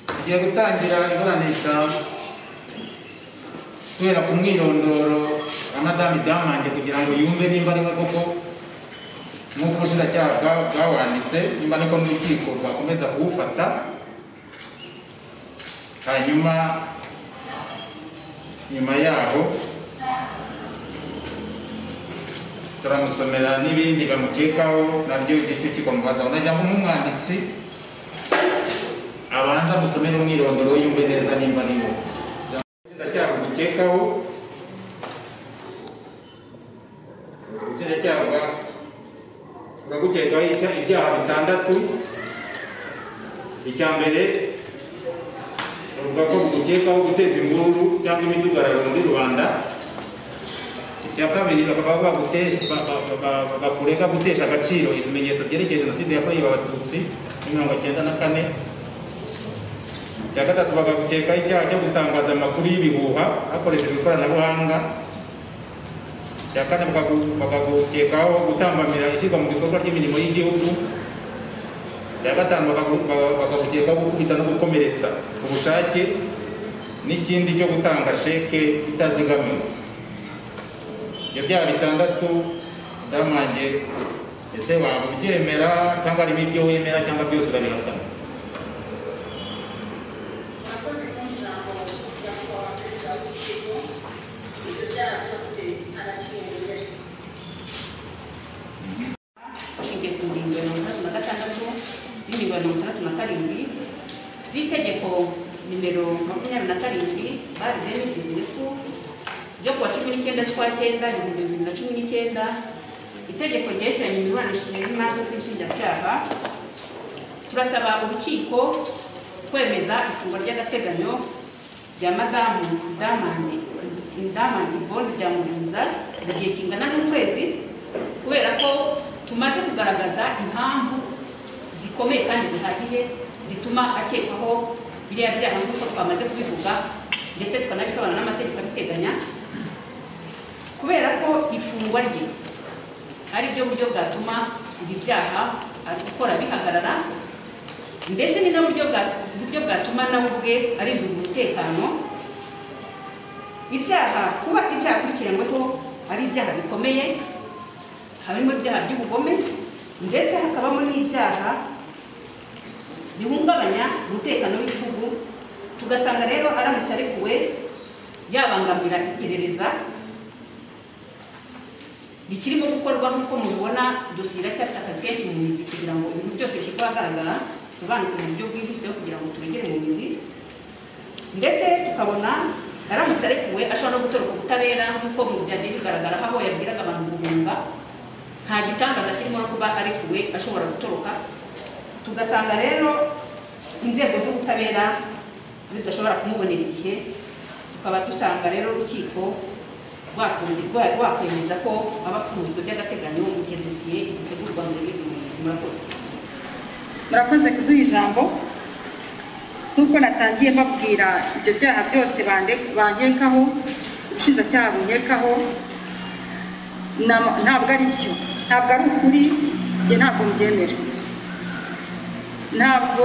tugiye gutangira iburanisha kubera ku mwirondoro wa madamu damande kugira ngo yumve nimba ari we koko nk'uko ubushinjacyaha bwa- bwawanditse nimba nuko n'urukiko rwakomeza kuwufata hanyuma nyuma yaho turamusomera n'ibindi bamukekaho nabyo igice kikomubazaho ndagira ngo nk'umwanditsi abanza musomere umwirondoro yumve neza nimba ari we ubushinjacyaha bumukekaho ubushinjacyaha bwa- buragukekaho ibya- ibyaha bitandatu icya mbere bavuga ko bugukekaho guteza imvururu cyangwa imidugararo muri rubanda icya kabiri bakaba bagutesha- ba- ba- ba- ba- bakurega gutesha agaciro ibimenyetso byerekeye jenoside yakorewe abatutsi muri mirongo cyenda na kane icya gatatu bagakekaho icyaha cyo gutangaza amakuru y'ibihuha hakoreshejwe ikoranabuhanga icya kane bakagu- bakagukekaho gutambamira ishyirwa mu bikorwa ry'imirimo y'igihugu icya gatanu bakagu- ba- bakagukekaho gukubita no gukomeretsa ku bushake n'ikindi cyo gutanga sheke itazigamiwe ibyo byaha bitandatu ndamange ese waba ubyemera cyangwa harimo ibyo wemera cyangwa byose urabihakana abakozi mu ijambo rya nyakubahwa perezida w'igihugu ibyo byaha byose aracyemeye ishingiye ku ngingo ya mirongo itandatu na gatandatu n'ingingo ya mirongo itandatu na karindwi z'itegeko nimero makumyabiri na karindwi bari deni bizinesi ryo kuwa cumi n'icyenda z'ukwa cyenda ibihumbi bibiri na cumi n'icyenda itegeko ryerekeranye imiburanishirize y'imanza z'inshinjabyaha turasaba urukiko kwemeza ifungwa ry'agateganyo rya madamu damandi damandi ivone ryamuriza igihe kingana n'ukwezi kubera ko tumaze kugaragaza impamvu zikomeye kandi zihagije zituma akekwaho biriya byaha nk'uko twamaze kubivuga ndetse tukanabisobanura n'amategeko abiteganya kubera ko ifungwa rye ari byo buryo bwatuma ibi byaha ari gukora bihagarara ndetse ni na buryo bwa- buryo bwatuma nawe ubwe arindira umutekano ibyaha kuba ibyaha akurikiranyweho ari ibyaha bikomeye harimo ibyaha by'ubugome ndetse hakabamo n'ibyaha bihungabanya umutekano w'igihugu tugasanga rero aramutse arekuwe yabangamira iperereza bikirimo gukorwa nk'uko mubibona dosiye iracyafite akazi kenshi mu mizi kugira ngo ibintu byose bishyirwe ahagaragara bisobanuke mu buryo bwihuseho kugira ngo turegere mu mizi ndetse tukabona aramutse arekuwe ashobora no gutoroka ubutabera nk'uko mu byagiye bigaragara aho yabwiraga abantu guhunga nta gitangaza kirimo no kuba arekuwe ashobora gutoroka tugasanga rero inzego z'ubutabera zidashobora kumubonera igihe tukaba dusanga rero urukiko rwakunze- rwa- rwakwemeza ko aba afunzwe by'agateganyo mu gihe dosiye igitegurwa mu rurimi rw'ubuzima rwose murakoze kuduha ijambo nk'uko natangiye mbabwira ibyo byaha byose bande- bankekaho ubushinjacyaha bunkekaho na- ntabwo ari byo ntabwo ari ukuri njye ntabwo mbyemera ntabwo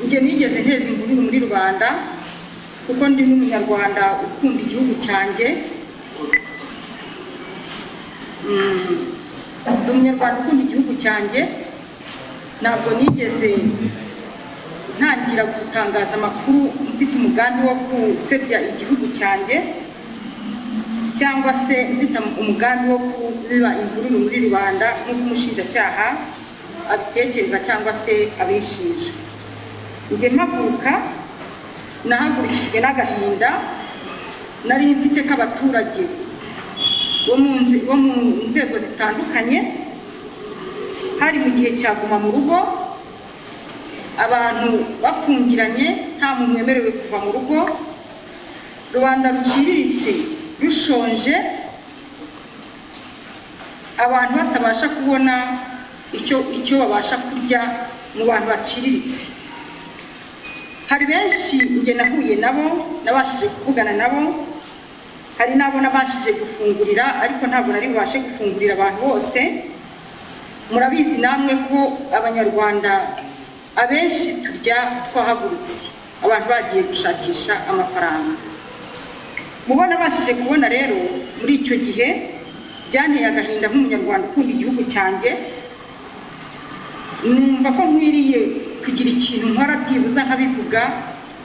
njye nigeze nteza imvururu muri rubanda kuko ndi n'umunyarwanda ukunda igihugu cyanjye Mm, ndi umunyarwanda ukunda igihugu cyanjye ntabwo nigeze ntangira gutangaza amakuru mfite umugambi wo gusebya igihugu cyanjye cyangwa se mfite umugambi wo kubiba imvururu muri rubanda nk'uko umushinjacyaha abitekereza cyangwa se abishinja njye mpaguruka nahagurikijwe n'agahinda nari mfite k'abaturage bo mu nze- bo mu nzego zitandukanye hari mu gihe cya guma mu rugo abantu bafungiranye nta muntu wemerewe kuva mu rugo rubanda ruciriritse rushonje abantu batabasha kubona icyo icyo babasha kurya mu bantu baciriritse hari benshi njye nahuye nabo nabashije kuvugana nabo hari n'abo nabashije gufungurira ariko ntabwo nari bubashe gufungurira abantu bose murabizi namwe ko abanyarwanda abenshi turya twahagurutse abantu bagiye gushakisha amafaranga mubona abashije kubona rero muri icyo gihe byanteye agahinda nk'umunyarwanda ukunda igihugu cyanjye numva ko nkwiriye kugira ikintu nkora byibuze nkabivuga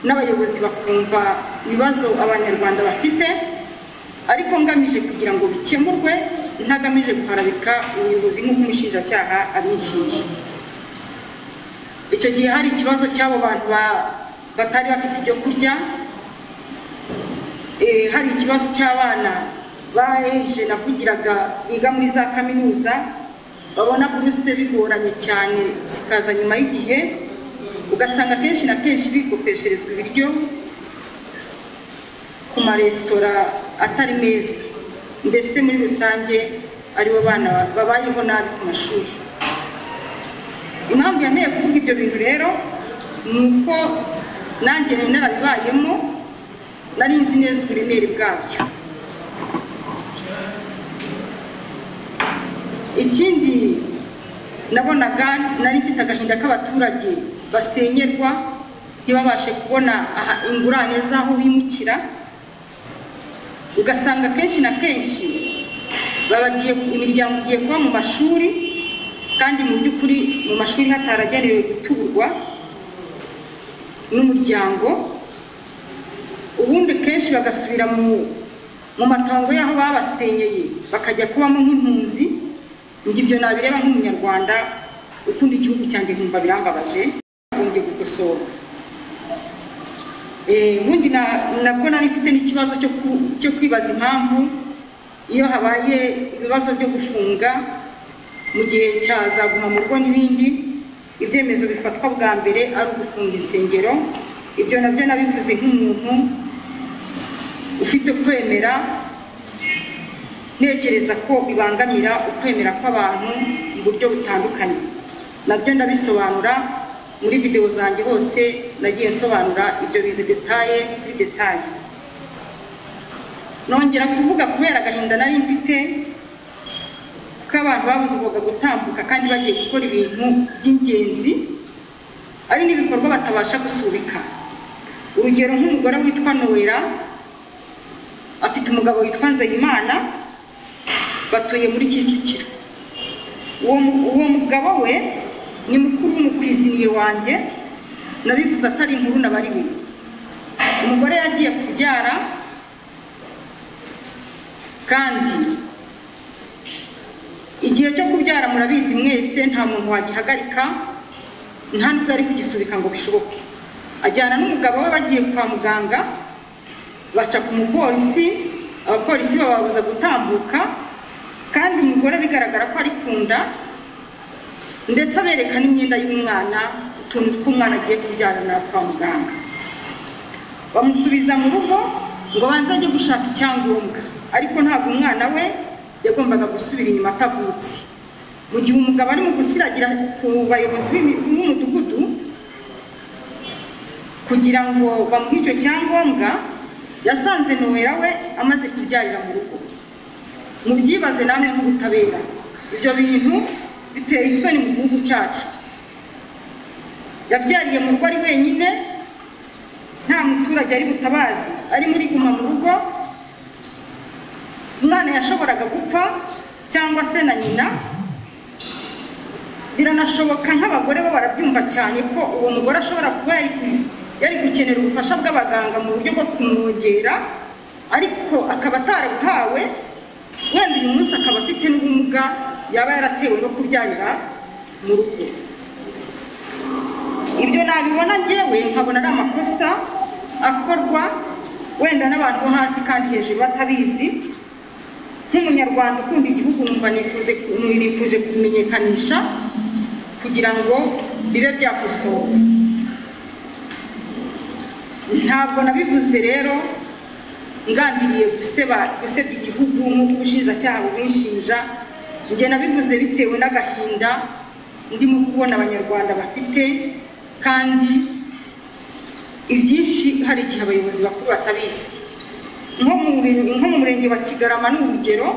n'abayobozi bakumva ibibazo abanyarwanda bafite ariko ngamije kugira ngo bikemurwe ntagamije guharabika ubuyobozi nk'uko umushinjacyaha abishinja icyo gihe hari ikibazo cy'abo bantu ba- batari bafite ibyo kurya Eh, hari ikibazo cy'abana baje navugiraga biga muri za kaminuza babona buruse bigoranye cyane zikaza nyuma y'igihe ugasanga kenshi na kenshi bikopesherezwa ibiryo ku maresitora atari meza mbese muri rusange aribo bana babayeho nabi ku mashuri impamvu yanteye kuvuga ibyo bintu rero ni uko nanjye nari narabibayemo nari nzi neza uburemere bwabyo ikindi nabonaga nari mfite agahinda k'abaturage basenyerwa ntibabashe kubona aha ingurane z'aho bimukira ugasanga kenshi na kenshi babagiye imiryango igiye kuba mu mashuri kandi mu by'ukuri mu mashuri hataragenewe guturwa n'umuryango ubundi kenshi bagasubira mu mu matongo y'aho babasenyeye bakajya kubamo nk'impunzi ngo ibyo nabireba nk'umunyarwanda ukunda igihugu cyanjye nkumva birambabaje bagombye gukosora Eh, ubundi na- nabwo nari mfite n'ikibazo cyo ku- cyo kwibaza impamvu iyo habaye ibibazo byo gufunga mu gihe cya za guma mu rugo n'ibindi ibyemezo bifatwa bwa mbere ari ugufunga insengero ibyo nabyo nabivuze nk'umuntu ufite kwemera ntekereza ko bibangamira ukwemera kw'abantu mu buryo butandukanye nabyo ndabisobanura muri videwo zanjye hose nagiye nsobanura ibyo bintu detaye kuri detaye nongera kuvuga kubera agahinda nari mfite ko abantu babuzwaga gutambuka kandi bagiye gukora ibintu by'ingenzi ari n'ibikorwa batabasha gusubika urugero nk'umugore witwa nowera afite umugabo witwa nzeyimana batuye muri kicukiro uwo mu- uwo mugabo we ni mukuru w'umukwiziniye wanjye nabivuze atari inkuru nabariwe umugore yagiye kubyara kandi igihe cyo kubyara murabizi mwese nta muntu wagihagarika nta n'ubwo ari kugisubika ngo bishoboke ajyana n'umugabo we bagiye kwa muganga baca ku mupolisi abapolisi bababuza gutambuka kandi umugore bigaragara ko ari ku nda ndetse abereka n'imyenda y'umwana utuntu tw'umwana agiye kubyarana kwa muganga bamusubiza mu rugo ngo banze ajye gushaka icyangombwa ariko ntabwo umwana we yagombaga gusubira inyuma atavutse mu gihe umugabo ari mu gusiragira ku bayobozi b'imi- b'umudugudu kugira ngo bamuhe icyo cyangombwa yasanze nowera we amaze kubyarira mu rugo mubyibaze namwe nk'ubutabera ibyo bintu bitera isoni mu gihugu cyacu yabyariye mu rugo ari wenyine nta muturage ari butabazi ari muri guma mu rugo umwana yashoboraga gupfa cyangwa se na nyina biranashoboka nk'abagore bo barabyumva cyane ko uwo mugore ashobora kuba yari ku- yari gukenera ubufasha bw'abaganga mu buryo bwo kumwongera ariko akaba atarabuhawe wenda uyu munsi akaba afite n'ubumuga yaba yaratewe no kubyarira mu rugo ibyo nabibona ngewe nkabona ari amakosa akorwa wenda n'abantu bo hasi kandi hejuru batabizi nk'umunyarwanda ukunda igihugu numva nifuze nifuje kumenyekanisha kugira ngo bibe byakosowe ntabwo nabivuze rero ngambiriye guseba gusebya igihugu nk'uko ubushinjacyaha bubinshinja njye nabivuze bitewe n'agahinda ndimo kubona abanyarwanda bafite kandi ibyinshi hari igihe abayobozi bakuru batabizi nko mu mure- nko mu murenge wa kigarama ni urugero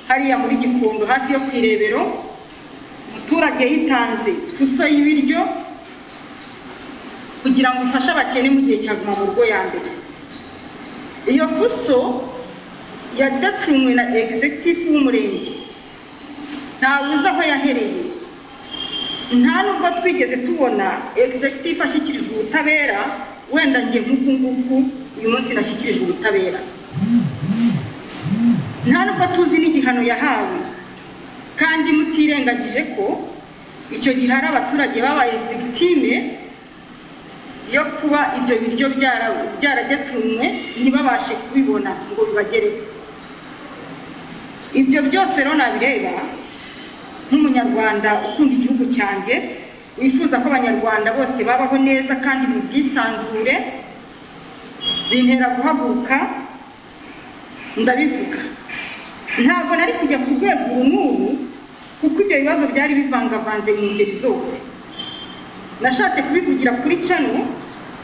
hariya muri gikondo hafi yo ku irebero umuturage umuturage yitanze fuso y'ibiryo kugira ngo ifashe abakene mu gihe cya guma mu rugo ya mbere iyo fuso yadatumwe na executive w'umurenge ntabuze aho yahereye nta nubwo twigeze tubona executive ashyikirizwa ubutabera wenda njye nk'uku nguku uyu munsi nashyikirijwe ubutabera nta nubwo tuzi n'igihano yahawe kandi mutirengagije ko icyo gihe hari abaturage babaye victime yo kuba ibyo biryo byara- byaradetumwe ntibabashe kubibona ngo bibagereho ibyo byose rero nabireba nk'umunyarwanda ukunda igihugu cyanjye wifuza ko abanyarwanda bose babaho neza kandi mu bwisanzure bintera guhaguruka ndabivuga ntabwo nari kujya ku rwego uru n'uru kuko ibyo bibazo byari bivangavanze mu ngeri zose nashatse kubivugira kuri cano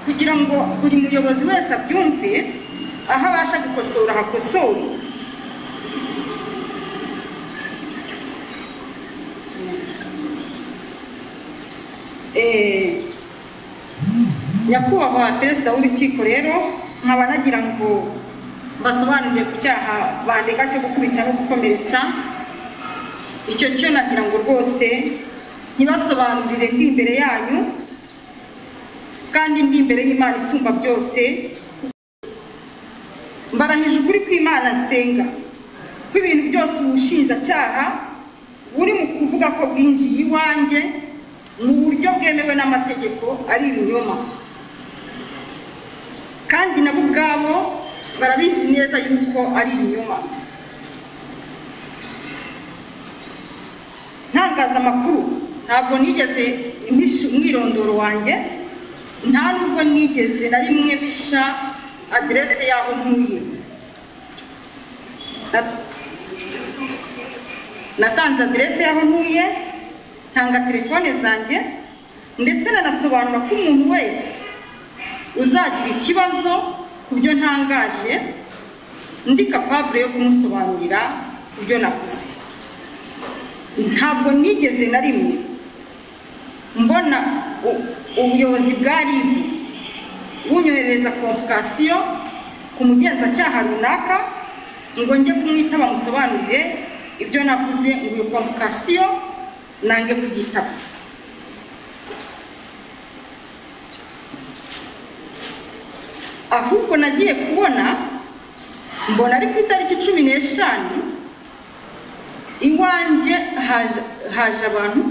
kugira ngo buri muyobozi wese abyumve aho abasha gukosora hakosore Eh, nyakubahwa perezida w'urukiko rero nkaba nagira ngo mbasobanurire ku cyaha bandega cyo gukubita no gukomeretsa icyo cyo nagira ngo rwose ntibasobanurire ndi imbere yanyu kandi ndi imbere y'imana isumba byose mbarahije ukuri kw'imana nsenga ko ibintu byose ubushinjacyaha buri mu kuvuga ko bwinjiye iwanjye mu buryo bwemewe n'amategeko ari ibinyoma kandi nabo ubwabo barabizi neza yuko ari ibinyoma ntangazamakuru ntabwo nigeze mpisha umwirondoro wanjye nta nubwo nigeze na rimwe bisha aderese y'aho ntuye Na- natanze aderese y'aho ntuye ntanga telefone zanjye ndetse nanasobanura ko umuntu wese uzagira ikibazo ku byo ntangaje ndi kapabure yo kumusobanurira ibyo navuze ntabwo nigeze na rimwe mbona u- ubuyobozi bwa RIB bunyohereza konvokasiyo ku mugenzacyaha runaka ngo njye kumwitaba musobanurire ibyo navuze ngo iyo konvokasiyo nange kuyitaba ahubwo nagiye kubona mbona ari ku itariki cumi n'eshanu iwanjye haje- haje abantu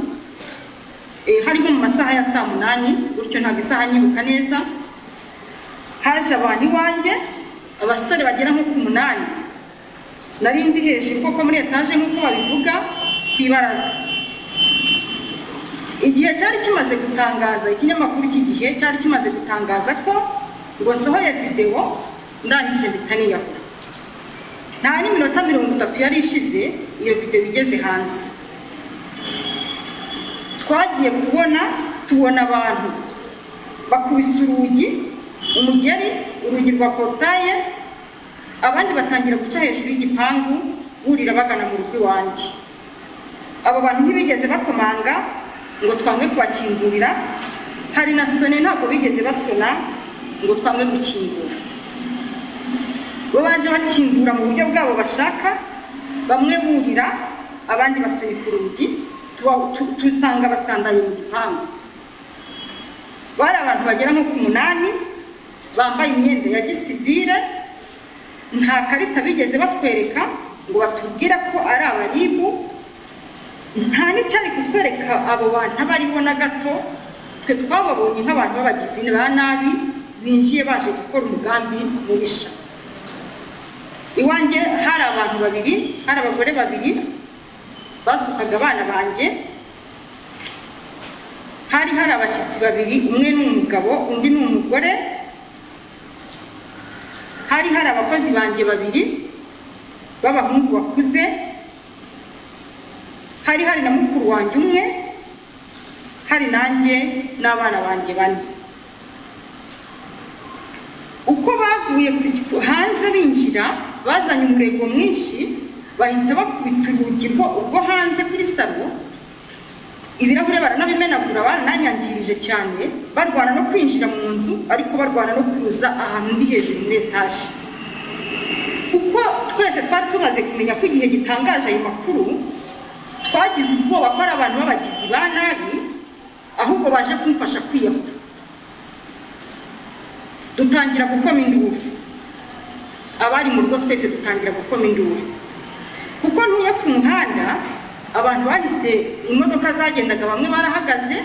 eh, harimo mu masaha ya saa munani gutyo ntabwo isaha nyibuka neza haje abantu iwanjye abasore bagera nko ku munani nari ndi hejuru koko muri etaje nk'uko babivuga ku ibaraza igihe cyari kimaze gutangaza ikinyamakuru iki gihe cyari kimaze gutangaza ko ngo nsohoye videwo ndangije mpita niyahura nta n'iminota mirongo itatu yari ishize iyo videwo igeze hanze twagiye kubona tubona abantu bakubise urugi umugeri urugi rwa porotaye abandi batangira guca hejuru y'igipangu burira bagana mu rugo iwanjye abo bantu ntibigeze bakomanga ngo twange kubakingurira hari na sone ntabwo bigeze basona ngo twange gukingura bo baje bakingura mu buryo bwabo bashaka bamwe burira abandi basunika urugi tuba- tu- tusanga basandaye mu gipangu bari abantu bagera nko ku munani bambaye imyenda ya gisivire nta karita bigeze batwereka ngo batubwire ko ari abaribu nta n'icyari kutwereka abo bantu abo aribo na gato twe twababonye nk'abantu b'abagizi ba nabi binjiye baje gukora umugambi mubisha iwanjye hari abantu babiri hari abagore babiri basukaga abana banjye hari hari abashyitsi babiri umwe ni umugabo undi ni umugore hari hari abakozi banjye babiri b'abahungu bakuze hari hari na mukuru wanjye umwe hari nanjye n'abana banjye bane uko bavuye ku- hanze binjira bazanye umurego mwinshi bahita bakubita urugi rwo urwo hanze kuri salo ibirahure baranabimenagura barananyangirije cyane barwana no kwinjira mu nzu ariko barwana no kuza ahantu ndi hejuru muri etaje kuko twese twari tumaze kumenya ko igihe gitangaje ayo makuru twagize ubwoba ko ari abantu b'abagizi ba nabi ahubwo baje kumfasha kwiyahura dutangira gukoma induru abari mu rugo twese dutangira gukoma induru kuko ntuye ku muhanda abantu bahise imodoka zagendaga bamwe barahagaze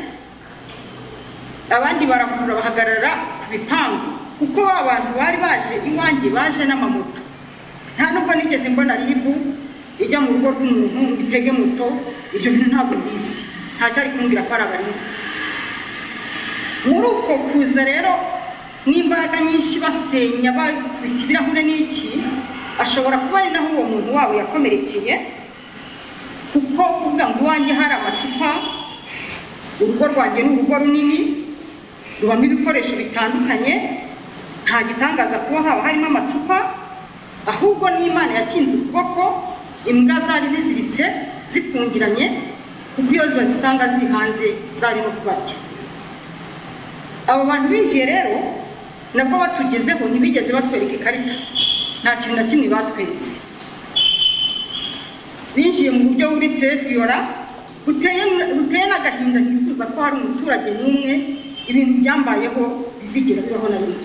abandi barakurura bahagarara ku bipangu kuko ba bantu bari baje iwanjye baje n'amamoto nta nubwo nigeze mbona ribu ijya mu rugo rw'umuntu ngo itege moto ibyo bintu ntabwo mbizi nta cyari kumbwira ko ari abarimu muri uko kuza rero n'imbaraga nyinshi basenya bakubita ibirahure n'iki ashobora kuba ari naho uwo muntu wabo yakomerekeye kuko kuvuga ngo iwanjye hari amacupa urugo rwanjye ni urugo runini rubamo ibikoresho bitandukanye nta gitangaza kuba haba harimo amacupa ahubwo n'imana yakinze ukuboko imbwa zari ziziritse zifungiranye kuko iyo bazisanga ziri hanze zari no kubarya abo bantu binjiye rero nabwo batugezeho ntibigeze batwereka ikarita nta kintu na kimwe batweretse binjiye mu buryo buri terefiyora buteye n'agahinda nifuza ko hari umuturage n'umwe ibintu byambayeho bizigera bibaho na rimwe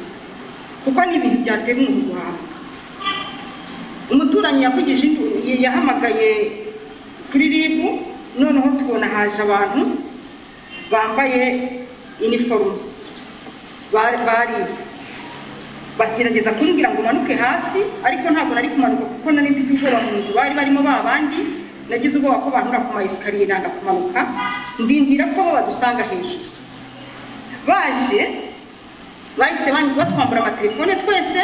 kuko ni ibintu byatera umuntu guhaha umuturanyi yavugije induru yahamagaye kuri rib noneho tubona haje abantu bambaye iniforume bari bagerageza kumbwira ngo umanuke hasi ariko ntabwo nari kumanuka kuko nari mfite ubwoba mu nzu bari barimo ba bandi nagize ubwoba ko banyura ku mayesikariye nanga kumanuka ndindira ko bo badusanga hejuru baje bahise batwambura amatelefone twese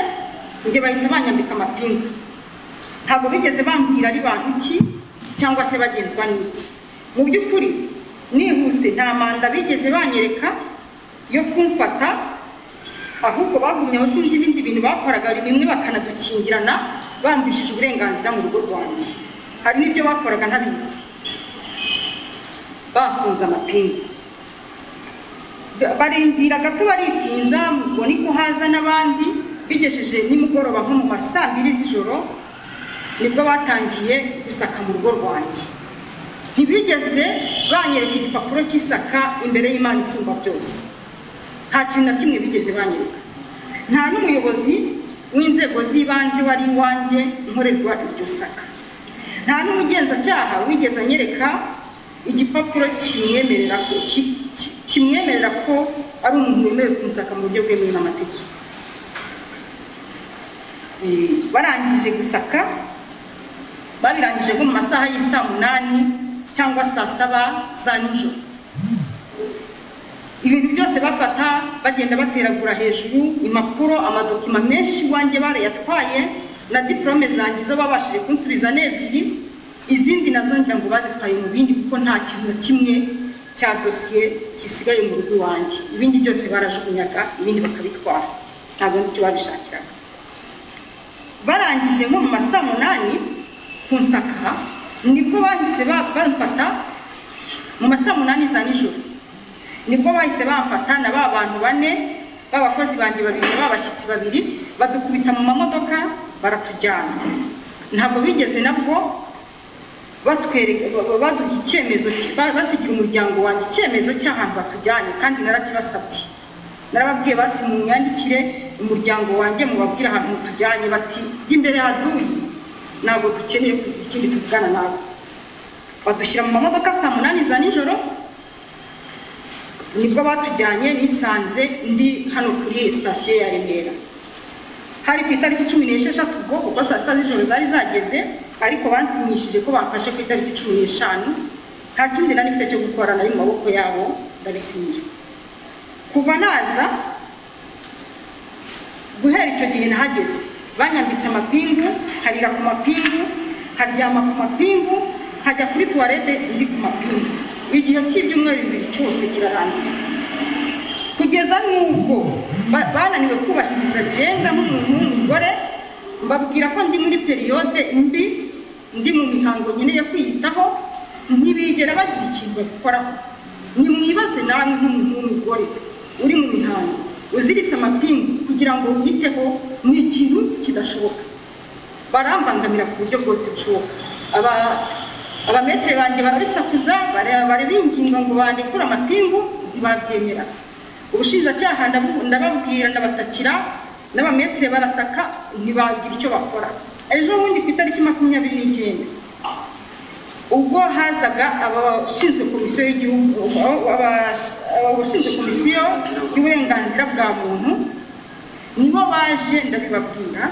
njye bahita banyambika amapingu ntabwo bigeze bambwira ari bantu ki cyangwa se bagenzwa n'iki mu by'ukuri nihuse nta manda bigeze banyereka yo kumfata ahubwo bagumyeho sinzi ibindi bintu bakoraga bimwe bakanadukingirana bambishije uburenganzira mu rugo rwanjye hari n'ibyo bakoraga ntabizi bafunze amapingu barindira gato baritinza ngo ni ko haza n'abandi bigejeje nimugoroba nko mu ma saa mbiri z'ijoro nibwo batangiye gusaka mu rugo rwanjye ntibigeze banyereka igipapuro cy'isaka imbere y'imana isumba byose nta kintu na kimwe bigeze banyereka nta n'umuyobozi w'inzego z'ibanze wari iwanjye nkorerwa iryo saka nta n'umugenzacyaha wigeze anyereka igipapuro kimwemerera ko kimwemerera ko ari umuntu wemewe kumusaka mu buryo bwemewe n'amategeko barangije gusaka babirangije nko mu masaha y'isaa munani cyangwa saa saba za nijoro ibintu byose bafata bagenda bateragura hejuru impapuro amadokima menshi iwanjye barayatwaye na diporome zanjye zo babashije kunsubiza n'ebyiri izindi nazo ngira ngo bazitwaye mu bindi kuko nta kintu na kimwe cya dosiye gisigaye mu rugo iwanjye ibindi byose barajugunyaga ibindi bakabitwara ntabwo nzi icyo babishakiraga barangije nko mu masaa munani ku nsaka nibwo bahise bamfata mu masaa munani za nijoro nibwo bahise bamfata na ba bantu bane b'abakozi banjye babiri b'abashyitsi babiri badukubita mu mamodoka baratujyana ntabwo bigeze nabwo baduha icyemezo basigira umuryango wanjye icyemezo cy'ahantu batujyanye kandi narakibasabye narababwiye basi mu myandikire umuryango wanjye mubabwire ahantu tujyanye bati jya imbere haduyi ntabwo dukeneye kugira ikindi tuvugana nawe badushyira mu mamodoka saa munani za nijoro nibwo batujyanye nisanze ndi hano kuri sitasiyo ya remera hari ku itariki cumi n'esheshatu ubwo kuko saa sita z'ijoro zari zageze ariko bansinyishije ko bamfashe ku itariki cumi n'eshanu nta kindi nari mfite cyo gukora nari mu maboko yabo ndabisinyira kuva naza guhera icyo gihe nahageze banyambitse amapingu harira ku mapingu haryama ku mapingu hajya kuri tuwarete ndi ku mapingu igihe cy'ibyumweru bibiri cyose kirarangira kugeza n'ubwo bananiwe kubahiriza byenda nk'umuntu w'umugore mbabwira ko ndi muri periyode mbi ndi mu mihango nkeneye kwiyitaho ntibigera bagira ikintu babikoraho nimwibaze nawe nk'umugore uri mu mihango uziritse amapingu kugira ngo witeho ni ikintu kidashoboka barambangamira ku buryo bwose bushoboka Aba- abametere banjye barabisakuza bara- barabinginga ngo bandekure amapingu ntibabyemera ubushinjacyaha ndabu- ndababwira ndabatakira n'abametere barataka ntibagira icyo bakora ejo bundi ku itariki makumyabiri n'icyenda ubwo hazaga abashinzwe komisiyo y'igihugu abash- abashinzwe komisiyo y'uburenganzira bwa muntu nibo baje ndabibabwira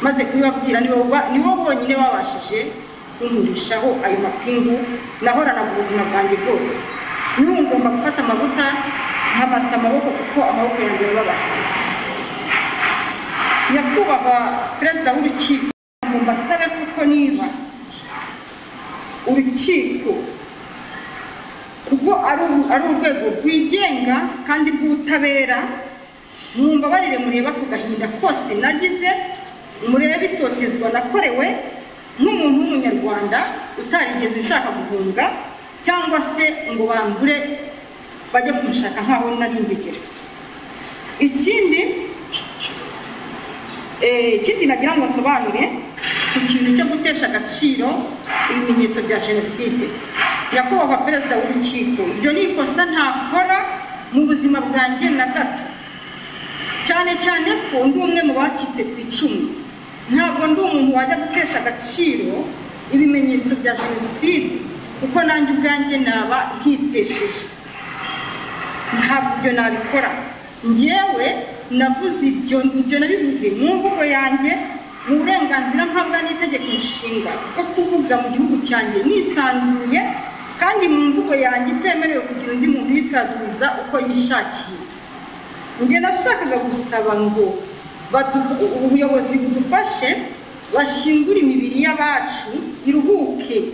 maze kubibabwira nibo ba- nibo bonyine babashije kumurishaho ayo mapingu nahoranaga ubuzima bwanjye bwose n'ubu ngomba gufata amavuta nkabasa amaboko kuko amaboko yanjye yababaye nyakubahwa perezida w'urukiko ngo mbasabe kuko niba urukiko rwo ari uru- ari urwego rwigenga kandi rw'ubutabera mumbabarire mureba ku gahinda kose nagize murebe itotezwa nakorewe nk'umuntu w'umunyarwanda utarigeze nshaka guhunga cyangwa se ngo bangure bajye kunshaka nk'aho nari ingegera ikindi Eh, ikindi nagira ngo nsobanure ku kintu cyo gutesha agaciro ibimenyetso bya jenoside nyakubahwa perezida w'urukiko ibyo ni ikosa ntakora mu buzima bwanjye na gato cyane cyane ko ndi umwe mu bacitse ku icumu ntabwo ndi umuntu wajya gutesha agaciro ibimenyetso bya jenoside kuko nanjye ubwanjye naba nkitesheje ntabwo ibyo nabikora njyewe navuze ibyo ibyo nabivuze mu mvugo yanjye mu burenganzira mpabwa n'itegeko nshinga bwo kuvuga mu gihugu cyanjye nisanzuye kandi mu mvugo yanjye itemerewe kugira undi muntu uyitaduza uko yishakiye njye nashakaga gusaba ngo badu- ubuyobozi budufashe bashingure imibiri y'abacu iruhuke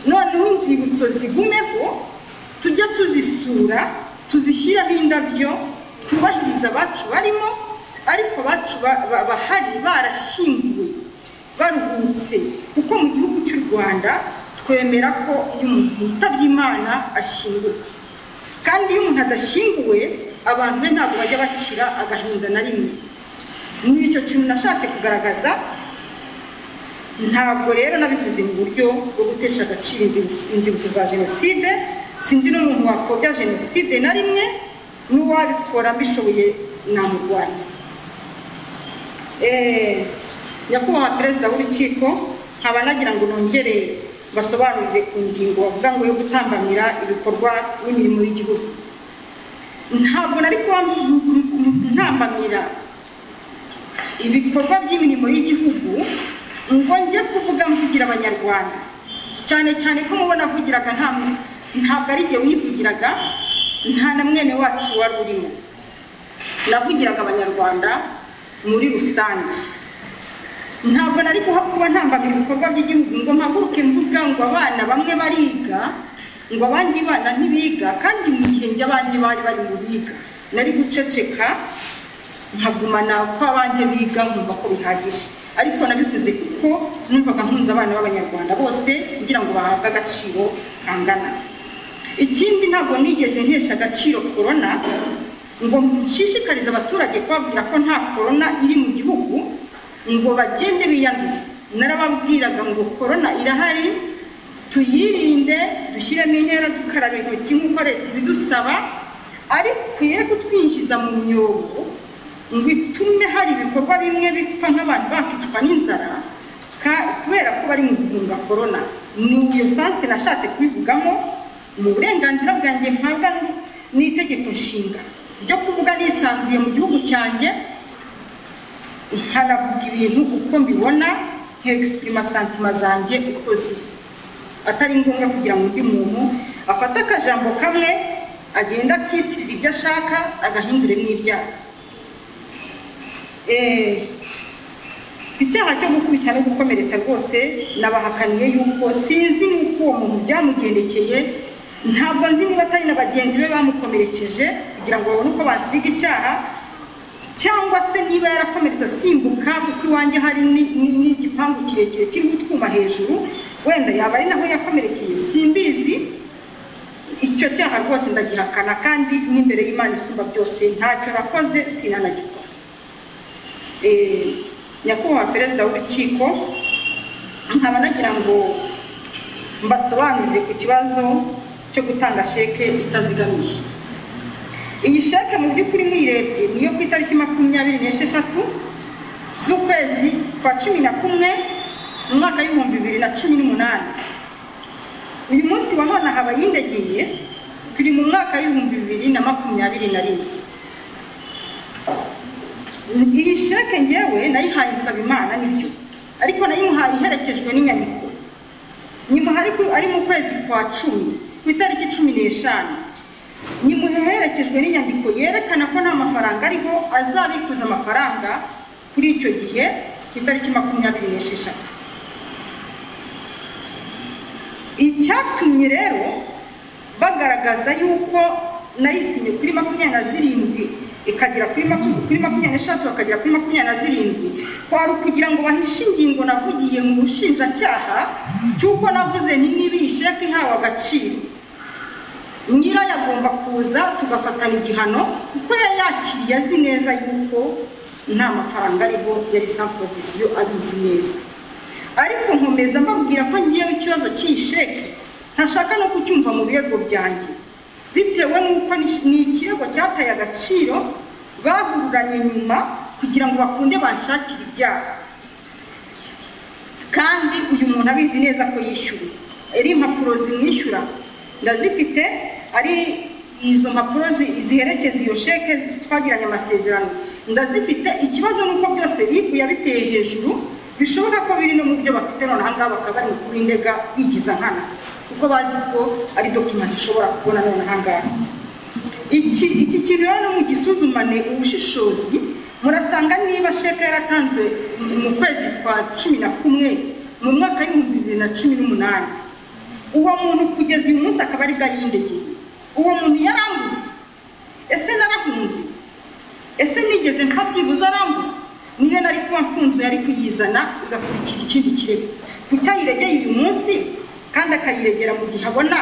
noneho inzibutso zigumeho tujya tuzisura tuzishyiraho indabyo twubahiriza abacu barimo ariko abacu ba- ba- bahari barashyinguwe baruhutse kuko mu gihugu cy'u rwanda twemera ko iyo umuntu yitabye imana ashyinguka kandi iyo umuntu adashyinguwe abantu be ntabwo bajya bakira agahinda na rimwe muri icyo kintu nashatse kugaragaza ntabwo rero nabivuze mu buryo bwo gutesha agaciro inzibutso inzibutso za jenoside sindi n'umuntu wakobya jenoside na rimwe n'uwabikora mbishoboye namurwanya Eh, nyakubahwa perezida w'urukiko nkaba nagira ngo nongere basobanurire ku ngingo bavuga ngo yo gutambamira ibikorwa n'imirimo y'igihugu ntabwo nari kuba ntambamira ibikorwa by'imirimo y'igihugu ngo njye kuvuga mvugira abanyarwanda cyane cyane ko mubona avugiraga nta mu- ntabwo ari jye wivugiraga nta na mwene wacu wari urimo navugiraga abanyarwanda muri rusange ntabwo nari kuha kuba ntambamira ibikorwa by'igihugu ngo mpaguruke mvuga ngo abana bamwe bariga ngo abandi bana ntibiga kandi mu gihe njye abandi bari bari mu biga nari guceceka nkagumana ko abanjye biga nkumva ko bihagije ariko nabivuze kuko numvaga nkunze abana b'abanyarwanda bose kugira ngo bahabwe agaciro kangana ikindi ntabwo nigeze nkesha agaciro korona ngo nshishikarize abaturage kubabwira ko nta korona iri mu gihugu ngo bagende biyanduza narababwiraga ngo korona irahari tuyirinde dushyiremo intera dukaraba intoki nk'uko leta ibidusaba ariko ye kutwinjiza mu myobo ngo itume hari ibikorwa bimwe bipfa nk'abantu bakicwa n'inzara ka- kubera ko bari mu guhunga korona ni iyo sansi nashatse kubivugamo mu burenganzira bwanjye mpabwa n'itegeko nshinga ryo kuvuga nisanzuye mu gihugu cyanjye nkanavuga ibintu uko mbibona nk'egisipirima santima zanjye uko ziri atari ngombwa kugira ngo undi muntu afate akajambo kamwe agenda akitirira ibyo ashaka agahindure n'ibyaha Eh, icyaha cyo gukubita no gukomeretsa rwose nabahakaniye yuko sinzi nuko uwo muntu byamugendekeye ntabwo nzi niba atari na bagenzi be bamukomerekeje kugira ngo babone uko basiga icyaha cyangwa se niba yarakomeretse asimbuka kuko iwanjye hari ni- ni- n'igipangu kirekire kiriho utwuma hejuru wenda yaba ari naho yakomerekeye simbizi icyo icyo cyaha rwose ndagihakana kandi n'imbere y'imana isumba byose ntacyo nakoze sinanagikora Eh, nyakubahwa perezida w'urukiko nkaba nagira ngo mbasobanurire ku kibazo cyo gutanga sheke itazigamiye iyi sheke mu by'ukuri mwirebye niyo ku itariki makumyabiri n'esheshatu z'ukwezi kwa cumi na kumwe mu mwaka w'ibihumbi bibiri na cumi n'umunani uyu munsi wa none haba yindegeye turi mu mwaka w'ibihumbi bibiri na makumyabiri na rimwe iyi sheke ngewe nayihaye nsabimana nibyo ariko nayimuhaye iherekejwe n'inyandiko nyuma ari mu kwezi kwa cumi ku itariki cumi n'eshanu nyuma herekejwe n'inyandiko yerekana ko nta mafaranga ariho azabikuza amafaranga kuri icyo gihe ku itariki makumyabiri n'esheshatu icyatumye rero bagaragaza yuko nayisinye kuri makumyabiri na zirindwi ikagera kuri maku- kuri makumyabiri n'eshatu bakagera kuri makumyabiri na zirindwi kwari ukugira ngo bahishe ingingo navugiye mu bushinjacyaha cy'uko navuze nti niba iyi sheke ihawe agaciro nyirayo agomba kuza tugafatana igihano kuko yari yakiriye azi neza yuko nta mafaranga ariho yari sanfovisiyo abizi neza ariko nkomeza mbabwira ko ngewe ikibazo cy'iyi sheke ntashaka no kucyumva mu birego byanjye bitewe n'uko ni- ni ikirego cyataye agaciro bahururanye nyuma kugira ngo bakunde banshakire ibyaha kandi uyu muntu abizi neza ko yishyuye ari impapuro zimwishyura ndazifite ari izo mpapuro zi- ziherekeza iyo sheke twagiranye amasezerano ndazifite ikibazo ni uko byose bigu yabiteye hejuru bishoboka ko biri no mu byo bafite noneho ngaha bakaba bari kuba indega bigiza nkana kuko bazi ko ari dokimenti ishobora kubona noneho ngaha iki iki kintu rero mu gisuzumane ubushishozi murasanga niba sheke yaratanzwe mu- mu kwezi kwa cumi na kumwe mu mwaka w'ibihumbi bibiri na cumi n'umunani uwo muntu kugeza uyu munsi akaba aribwo yindegeye uwo muntu yaranguze ese narahunze ese nigeze nka byibuze arambura niyo nari kuba mfunzwe yari kuyizana igakurikira ikindi kirego ku cyo ayiregeye uyu munsi kandi akayiregera mu gihe abona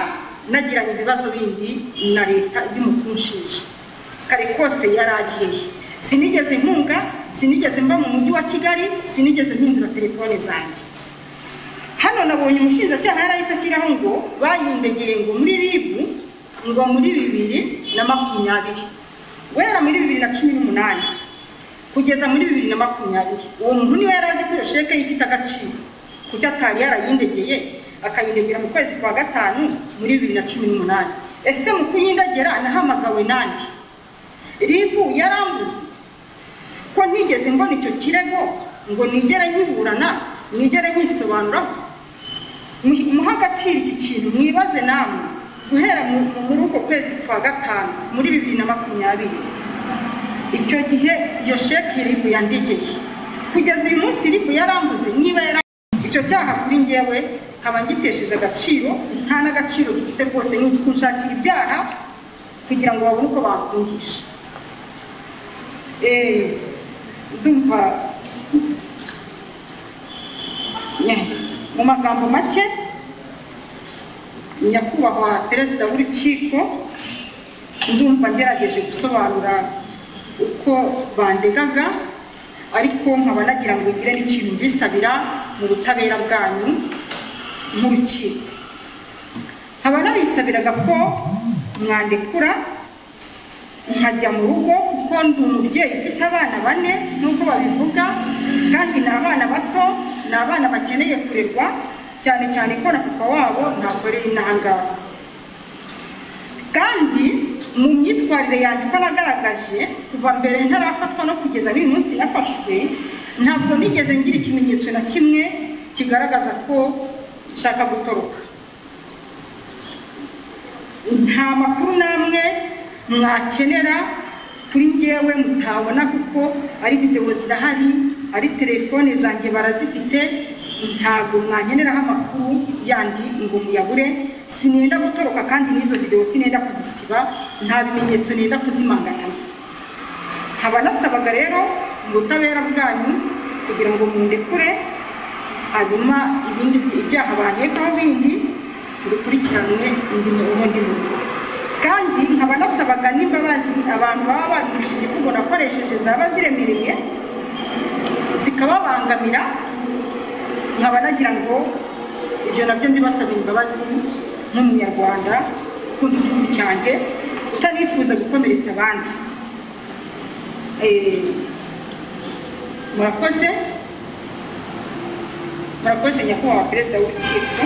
nagiranye ibibazo bindi na leta bimukunshije kare kose yari agiheye sinigeze nkunga sinigeze mba mu mujyi wa kigali sinigeze mpindura telefone zanjye hano nabonye umushinjacyaha yarahise ashyiraho ngo bayindegeye ngo muri ribu ngo muri bibiri na makumyabiri guhera muri bibiri na cumi n'umunani kugeza muri bibiri na makumyabiri uwo muntu niwe yari azi ko iyo sheke ye ifite agaciro kuko atari yarayindegeye akayindegera mu kwezi kwa gatanu muri bibiri na cumi n'umunani ese mu kuyindegera nahamagawe nandi ribu yarambuze ko ntigeze mbona icyo kirego ngo nigere nkiburana nigere nkisobanuraho Mu- muhe agaciro iki kintu mwibaze namwe guhera mu- mu- muri uko kwezi kwa gatanu muri bibiri na makumyabiri icyo gihe iyo sheke ribu yandegeye kugeza uyu munsi ribu yarambuze niba yari icyo cyaha kuri ngewe nkaba ngitesheje agaciro nta n'agaciro gifite rwose ni ukunshakira ibyaha kugira ngo babone uko bakungisha Eh, ndumva Nye, mu magambo make nyakubahwa perezida w'urukiko ndumva ngerageje gusobanura uko bandegaga ariko nkaba nagira ngo ngire n'ikintu mbisabira mu butabera bwanyu nk'urukiko nkaba nabisabiraga ko mwandekura nkajya mu rugo kuko ndi umubyeyi ufite abana bane nubwo babivuga kandi ni abana bato ni abana bakeneye kurerwa cyane cyane ko na papa wabo ntakoreye inaha ngaha kandi mu myitwarire yanjye uko nagaragaje kuva mbere ntarafatwa no kugeza n'uyu munsi nafashwe ntabwo nigeze ngira ikimenyetso na kimwe kigaragaza ko nshaka gutoroka nta makuru namwe mwakenera kuri ngewe mutabona kuko ari videwo zirahari ari telefone zanjye barazifite ntabwo mwankeneraho amakuru yandi ngo muyabure sinenda gutoroka kandi n'izo videwo sinenda kuzisiba nta bimenyetso nenda kuzimanganamo nkaba nasabaga rero mu butabera bwanyu kugira ngo mundekure hanyuma ibindi byaha bankekaho bindi bikurikiranwe ubundi mu rugo kandi nkaba nasabaga n'imbabazi abantu baba babigishije kuko nakoresheje zaba ziremereye zikababangamira nkaba nagira ngo ibyo nabyo mbibasabira imbabazi nk'umunyarwanda ukunda igihugu cyanjye utanifuza gukomeretsa abandi Eh, murakoze murakoze nyakubahwa perezida w'urukiko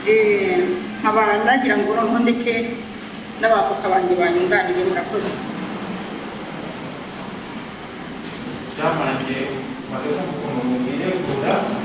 Eh, nkaba nagira ngo noneho ndeke n'abavoka banjye banyunganire murakoze Jamani, wale kama kuna mwingine kuna